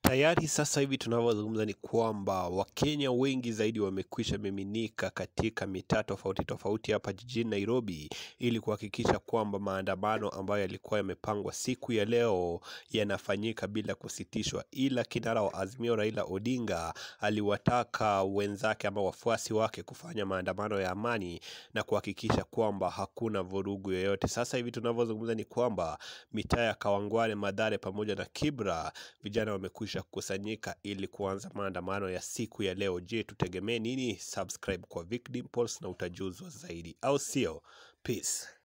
Tayari sasa hivi tunavyozungumza ni kwamba Wakenya wengi zaidi wamekwisha miminika katika mitaa tofauti tofauti hapa jijini Nairobi ili kuhakikisha kwamba maandamano ambayo yalikuwa yamepangwa siku ya leo yanafanyika bila kusitishwa, ila kinara wa Azimio Raila Odinga aliwataka wenzake ama wafuasi wake kufanya maandamano ya amani na kuhakikisha kwamba hakuna vurugu yoyote. Sasa hivi tunavyozungumza ni kwamba mitaa ya Kawangware, Mathare pamoja na Kibra vijana wamekwisha kukusanyika ili kuanza maandamano ya siku ya leo. Je, tutegemee nini? Subscribe kwa Vic Dimples na utajuzwa zaidi, au sio? Peace.